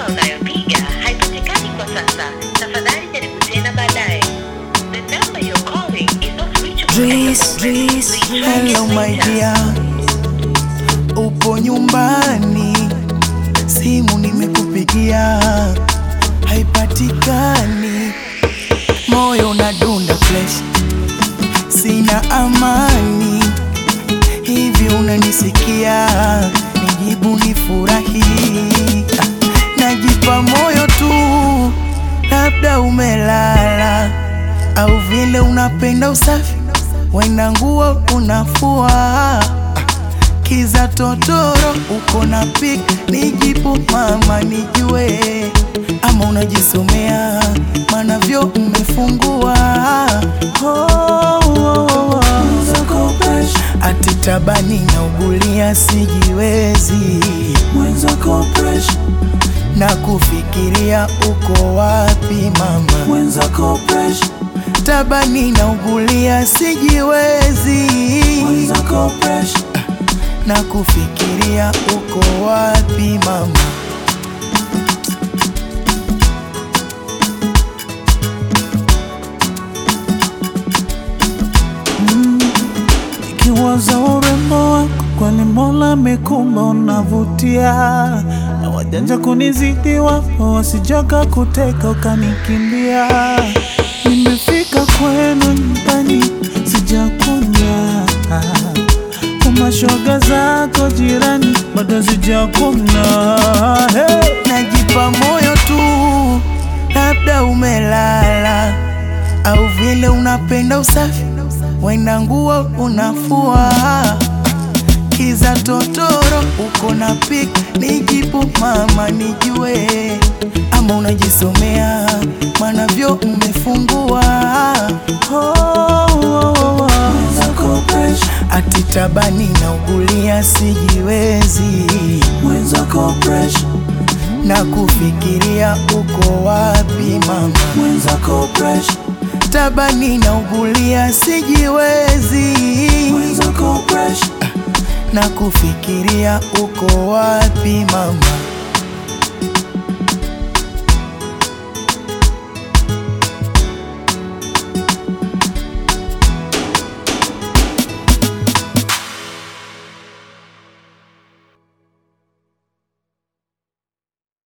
unayopiga haipatikani kwa sasa. Tafadhali jaribu tena baadaye. The number you're calling is not reachable. Dries, Dries, Please try Hello again my later. dear, upo nyumbani, simu nimekupigia haipatikani, moyo unadunda flesh, sina amani. Hivi unanisikia? Nijibu nifurahi, Ah, najipa moyo tu, labda umelala au vile unapenda usafi, wena nguo unafua kiza totoro uko na pik, nijibu mama nijue, ama unajisomea maana vyo umefungua oh, oh, oh, oh. Ati tabani na ugulia sijiwezi Mwenzako pressure, na kufikiria uko wapi mama mwenzako pressure, tabani na ugulia sijiwezi mwenzako pressure, na kufikiria uko wapi mama ikiwaza urembo wako kwani Mola amekumba unavutia, na wajanja kunizidi wapo wasijoka kuteka ukanikimbia. Nimefika kwenu nyumbani sijakunya, kwa mashoga zako jirani bado sijakuna. Hey! najipa moyo tu, labda umelala au vile unapenda usafi, wena nguo unafua kiza totoro uko na pik, nijibu mama nijue, ama unajisomea maana vyo umefungua oh, oh, oh, oh. Mwenzako pressure, Ati tabani na ugulia sijiwezi mwenzako pressure, na kufikiria uko wapi mama mwenzako pressure, tabani na ugulia sijiwezi mwenzako pressure. na kufikiria uko wapi mama